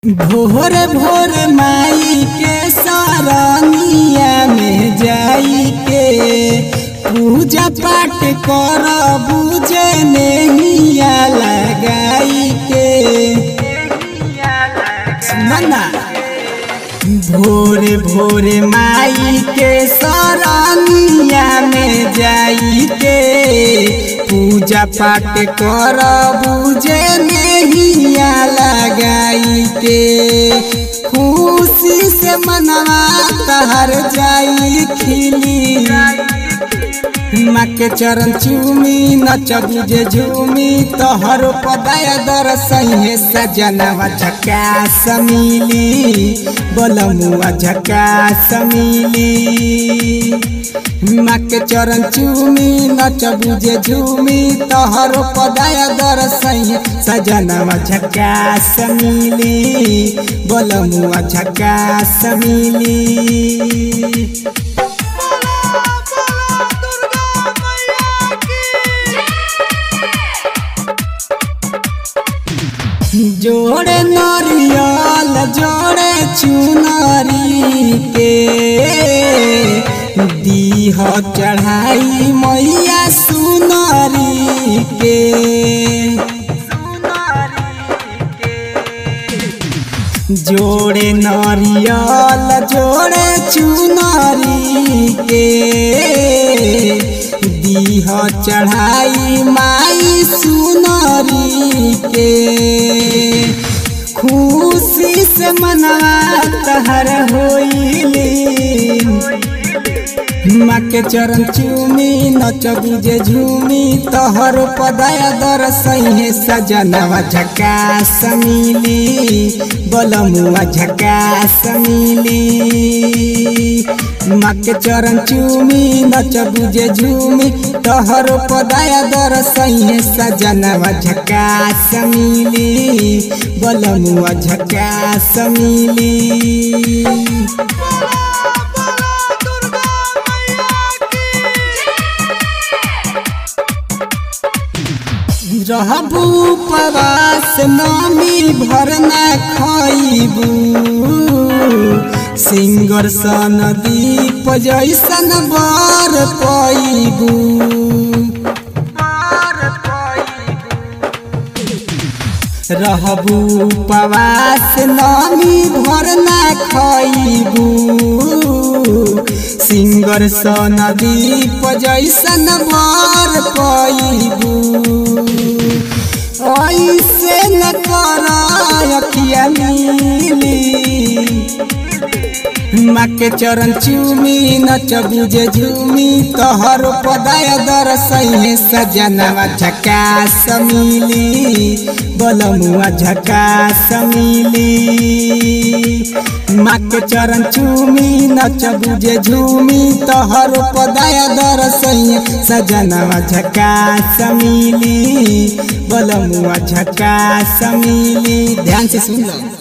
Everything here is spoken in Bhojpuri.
भोर भोर माई के सरनिया में जाई के पूजा पाठ कर बुझे नैया लगाई के सुनना भोर भोर माई के सरनिया में जाई के पूजा पाठ कर बुझे नैया लगाई के खुशी से मनवा तहर जाई खिली माँ के चरण चूमी नच बुझे झूमी तोहर पदाय दर सही सजनवा झका समिली बोलमुआ झका समिली माँ के चरण चूमी नच बुझे झूमी तोहर पदाय दर सही सजनवा झका समिली बोलमुआ झका समिली जोड़े नरियल जोड़े चुनरी के दीह चढ़ाई मैया सुनरी के जोड़े नरियल जोड़े चुनरी के दीह चढ़ाई माई सुनरी के खुशी से मनवा तहर होइली माँ के चरण चूमी नच बुझे झूमी तोहर पदाया दर सही सजनवा झका समिली बोलमुआ झका समिली माँ के चरण चूमी नच बुझे झूमी तोहर पदाया दर सही सजनवा झका समिली बोलमुआ झका समिली रहबू उपवास नामी भरना खइबू सिंगर सन दीप जैसन बर पैबू रहबू उपवास नामी भरना खइबू सिंगर सन दीप जैसन बर पैबू ऐसे न कर अखिया मिली माँ के चरण चूमी नच बुझे झूमी तोहर पदाय दर सही सजनवा झका समिली बोलमुआ झका समिली माँ के चरण चूमी नच बुझे झूमी तोहर पदाय दर सही सजनवा झका समिली बोलमुआ झका समिली ध्यान से सुन लो